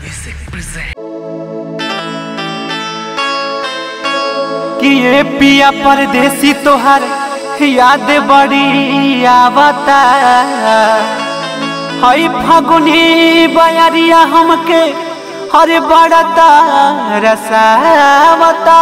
कि ये पिया परदेसी तोहर याद बड़ी आवता हई फगुनी बयरिया हमके हरे बड़ता रसावता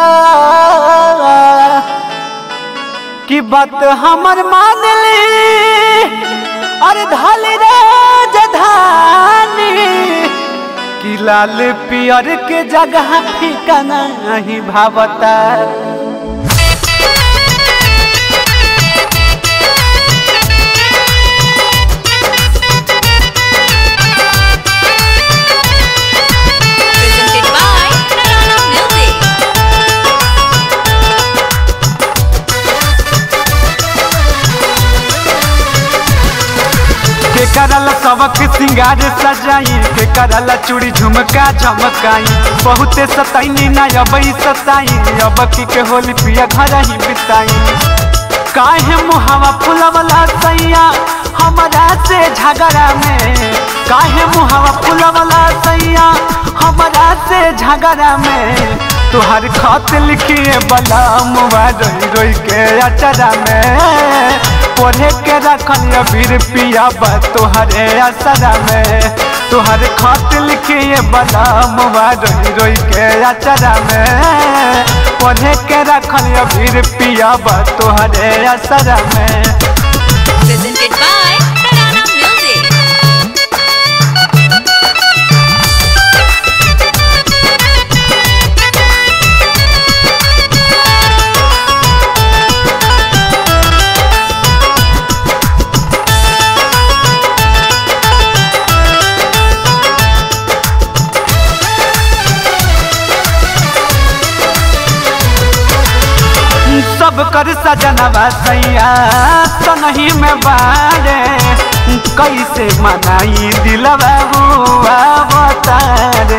कि बात हमर मान ली अरे धल राजधानी कि लाल पियर के जगह फीका नहीं भावता presented by Narana Music. के करल सबक सिंगार सजाई के करल चूड़ी झुमका झमकाई बहुते सताई ना अबई सताई अब की के होली पिया घर ही बिताई काहे मुहावा फुलवला सैया हमरा से झगड़ा में काहे मुहावा फुलवला सैया हमरा से झगड़ा में तुहार खत लिखिए बला मुआ रोई रोई के अचरा में पढ़े के रखल अबीर पिया बा तुहरे असरा में तुहर खत लिखिए बला मुआ रोई रोई के अचरा में पढ़े के रखल अबीर पिया बा तुहरे असरा में Presented by Narana Music. सब कर सजनवा सैया संगही में बारे कैसे मनाई दिलवा हुआ बतारे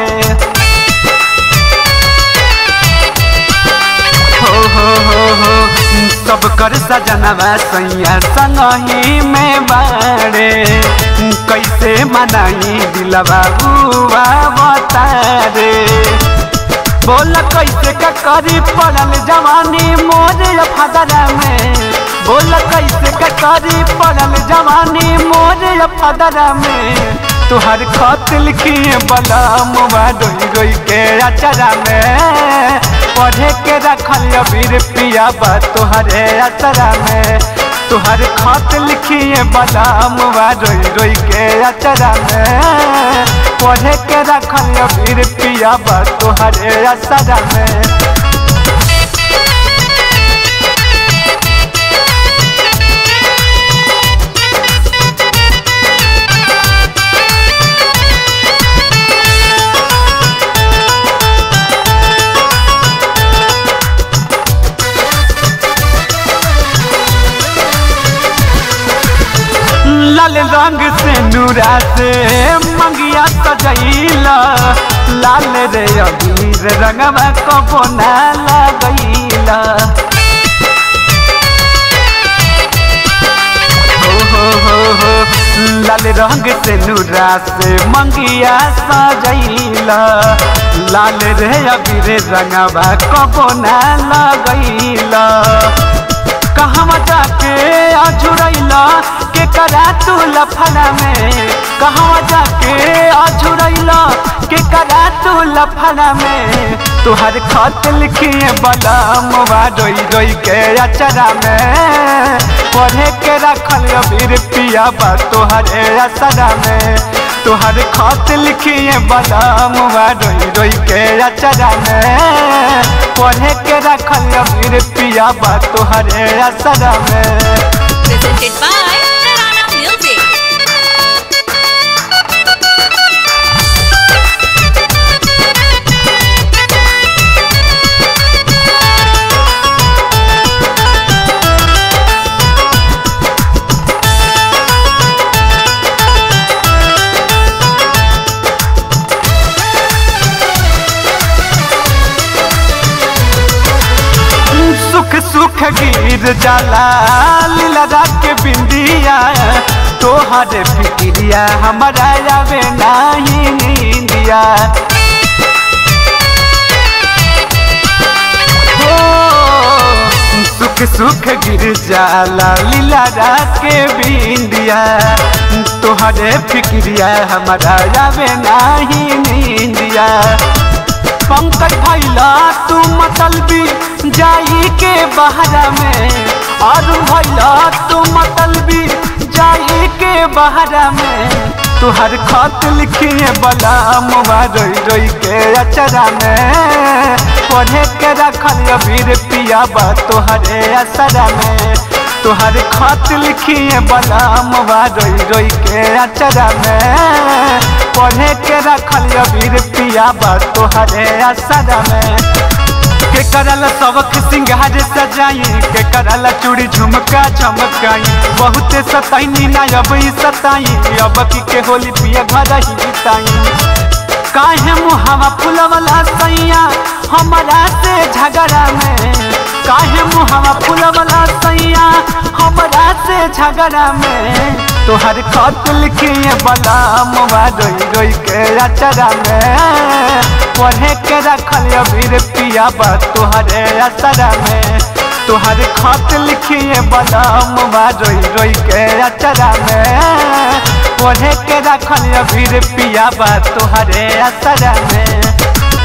हो हो हो हो सब कर सजनवा सैया संगही में बारे कैसे मनाई दिलवा हुआ बतारे बोल कैसे का करी पड़ल जवानी मोर फदरा में बोल कैसे का करी पड़ल जवानी मोर फदरा में तुहर खत लिखिए बला मुआ डोई डोई के अचरा में पढ़े के रखल अबीर पिया बा तुहरे अचरा में तुहर खत लिखिए बला मुआ डोई डोई के अचरा में पढ़े के रखल अबीर पिया बा तुहरे अचरा में लाल रंग से नूरा से मंगिया सजैला लाल रे अबीर रंगवा कबो ना लगैला हो हो हो हो लाल रंग से नूरा से मंगिया सजैला लाल रे अबीर रंगवा कबो ना लगैला कहवा जाके अझुरैला के करा तू लफड़ा में कहवा जाके अझुरैला के करा तू लफड़ा में तुहर खत लिखिए बला मुआ रोई रोई के अचरा में पढ़े के रखल अबीर पिया बा तुहरे असरा में तुहर खत लिखिए बला मुआ रोई रोई के अचरा में पढ़े के रखल अबीर पिया बा तुहरे असरा में Presented by Narana Music. सुख सुख गिर जाला लीला के बिंदिया तोहरे फिक्रिया हमारा आवे नहीं नींदिया बिंदिया हो सुख सुख गिर जाला लीला के बिंदिया तोहरे फिक्रिया हमारा जावे नाही नींदिया पंकज भैला तू मतलबी जाई के बहरा में और भैला तू मतलबी जाई के बहरा में तुहर खत लिखिए बला मुआ रोई रोई के अचरा में पढ़े के रखल अबीर पिया बा तोहरे असरा में तुहर खत लिखिए बला मुआ रोई रोई के अचरा में पढ़े के रखल अबीर पिया बा तोहरे असरा में के करल सबक सिंगार सजाई के करल चूड़ी झुमका चमकाई बहुते सताई ना अब ई सताई अब की के होली पिया घर ही बिताई काहे मुहावा फुलवला सैया हमारा से झगड़ा में काहे मुहावा फुलवला सैया हमारा से झगड़ा में तोहर खत लिखिए बला मुआ रोई रोई के अचरा में पढ़े के रखल अबीर पिया बा तोहरे असरा में तोहर खत लिखिए बला मुआ रोई रोई के अचरा में पढ़े के रखल अबीर पिया बा तोहरे असरा में